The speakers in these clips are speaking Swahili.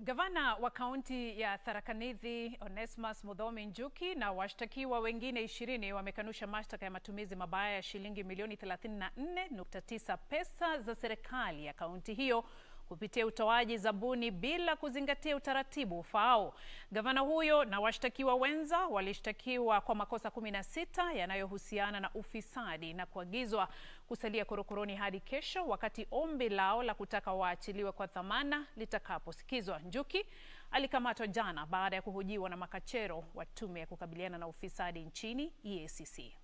Gavana wa kaunti ya Tharaka Nithi Onesmus Muthomi Njuki na washtakiwa wengine ishirini wamekanusha mashtaka ya matumizi mabaya ya shilingi milioni 34.9 pesa za serikali ya kaunti hiyo kupitia utoaji zabuni bila kuzingatia utaratibu ufaao. Gavana huyo na washtakiwa wenza walishtakiwa kwa makosa 16 yanayohusiana na ufisadi na kuagizwa kusalia korokoroni hadi kesho wakati ombi lao la kutaka waachiliwe kwa dhamana litakaposikizwa. Njuki alikamatwa jana baada ya kuhojiwa na makachero wa tume ya kukabiliana na ufisadi nchini EACC.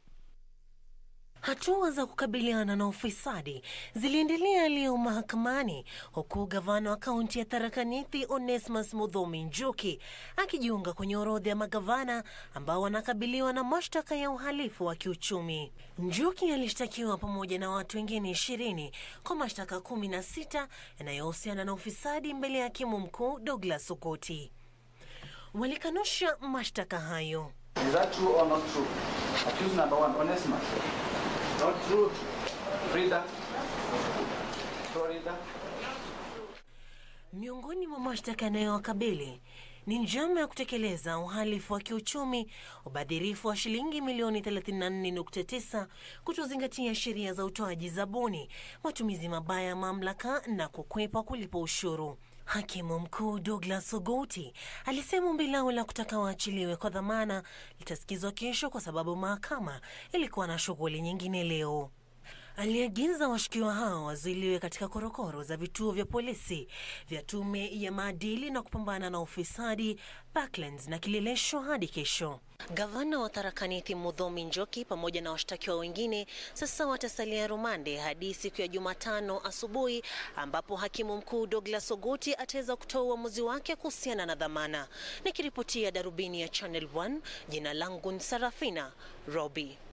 Hatua za kukabiliana na ufisadi ziliendelea leo mahakamani huku gavana wa kaunti ya Tharaka Nithi Onesmus Muthomi Njuki akijiunga kwenye orodha ya magavana ambao wanakabiliwa na mashtaka ya uhalifu wa kiuchumi. Njuki alishtakiwa pamoja na watu wengine ishirini kwa mashtaka kumi na sita yanayohusiana na ufisadi mbele ya hakimu mkuu Douglas Okoti. Walikanusha mashtaka hayo. Is that true or not true? Accused number one, Onesimus. Not true. Frida. Florida. Miongoni mwa mashtaka yanayowakabili ni njama ya kutekeleza uhalifu wa kiuchumi, ubadhirifu wa shilingi milioni 34.9, kutozingatia sheria za utoaji zabuni, matumizi mabaya ya mamlaka na kukwepa kulipa ushuru. Hakimu mkuu Douglas Ogoti alisema ombi lao la kutaka waachiliwe kwa dhamana litasikizwa kesho kwa sababu mahakama ilikuwa na shughuli nyingine leo. Aliagiza washukiwa hao wazuiliwe katika korokoro za vituo vya polisi vya tume ya maadili na kupambana na ufisadi Parklands na Kileleshwa hadi kesho. Gavana wa Tharaka Nithi Muthomi Njuki pamoja na washtakiwa wengine sasa watasalia rumande hadi siku ya Jumatano asubuhi ambapo hakimu mkuu Douglas Ogoti ataweza kutoa uamuzi wake kuhusiana na dhamana. Nikiripotia darubini ya Channel 1, jina langu ni Sarafina Robi.